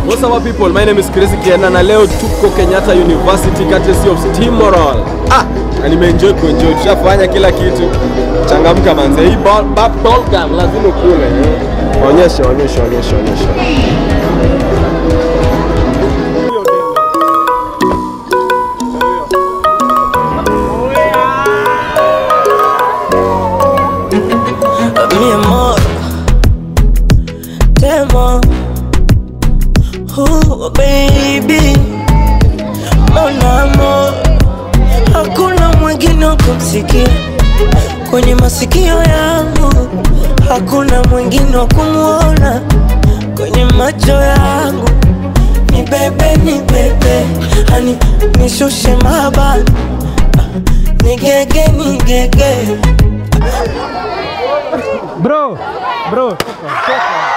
What's up people? My name is Chris Kiena na leo tuko Kenyatta University courtesy of Steamroll. Ah, na nimeenjoy kuenjoy. Tushafanya kila kitu. Changamka manze. Hii ball, ball, ball gum lazima ukule. eh. Onyesha, onyesha, onyesha, onyesha. mi amor, te amo, oh baby, mon amor, hakuna mwingine wa kumsikia kwenye masikio yangu, hakuna mwingine wa kumwona kwenye macho yangu. Ni bebe, ni bebe, hani nishushe mabani, nigege, nigege Bro, bro, toka, toka.